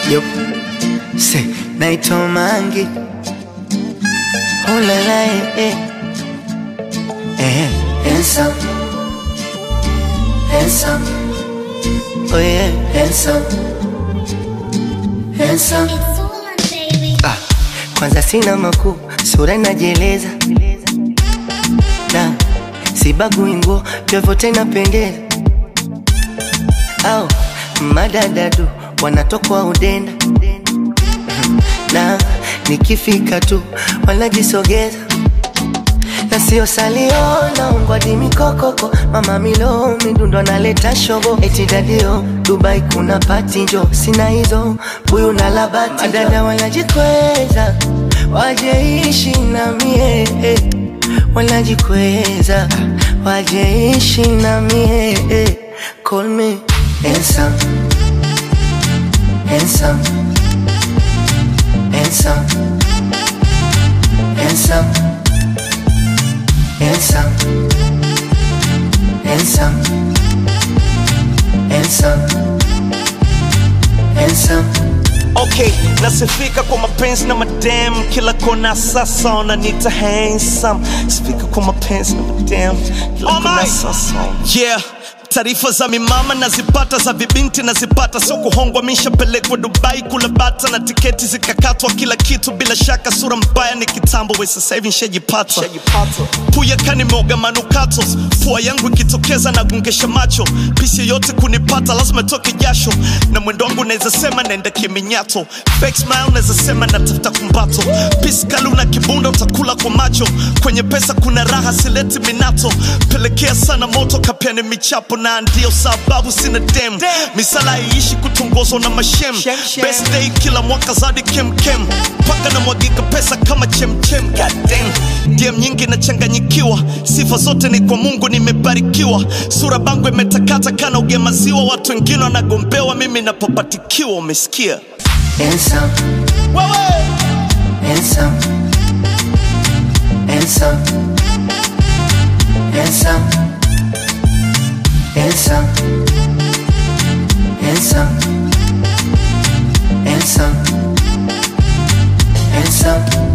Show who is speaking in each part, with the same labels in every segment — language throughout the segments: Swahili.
Speaker 1: Yup. Say, naitwa Mangi. Oh la la, eh, eh. Eh, handsome. Handsome. Oh yeah, handsome. Handsome.
Speaker 2: It's Woman Baby.
Speaker 1: Ah, kwanza sina makuu, sura inajieleza na sibagui nguo, vyovyote inapendeza. Au madadadu wanatokwa udenda na nikifika tu wanajisogeza na sio salio naongwa di mikokoko mama milo midundo analeta shobo eti dadio Dubai kuna pati njo sina hizo huyu na labati madada wanajikweza wajeishi na mie eh. wanajikweza wajeishi na mie eh. call me handsome handsome handsome handsome handsome, handsome, handsome, handsome.
Speaker 3: Okay, nasifika kwa mapenzi na madam kila kona sasa wananiita handsome. Sifika kwa mapenzi na madam kila
Speaker 4: Oh
Speaker 3: kona
Speaker 4: my.
Speaker 3: sasa. Yeah. Taarifa za mimama nazipata, za vibinti nazipata, sio kuhongwa. Mishapelekwa Dubai kula bata na tiketi zikakatwa, kila kitu bila shaka. Sura mbaya ni kitambo, we sasa hivi nshajipata. Puya kanimeoga manukato, pua yangu ikitokeza nagungesha macho. Pisi yoyote kunipata lazima toke jasho, na mwendo wangu naweza sema naenda kiminyato. Fake smile naweza sema natafuta kumbato. Pisi kali una kibunda utakula kwa macho. Kwenye pesa kuna raha sileti minato. Pelekea sana moto kapiani michapo, na ndio sababu sina dem. Misala iishi kutongozwa na mashem.
Speaker 4: Shem, shem.
Speaker 3: Best day kila mwaka zadi kemkem mpaka na mwagika pesa kama chemchem goddamn DM nyingi nachanganyikiwa sifa zote ni kwa mungu nimebarikiwa sura bangu imetakata kana ugemaziwa watu wengine wanagombewa mimi napopatikiwa umesikia
Speaker 1: Handsome, handsome, handsome, handsome, handsome, handsome, handsome, handsome.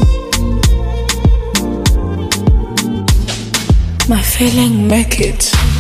Speaker 5: My feeling make it.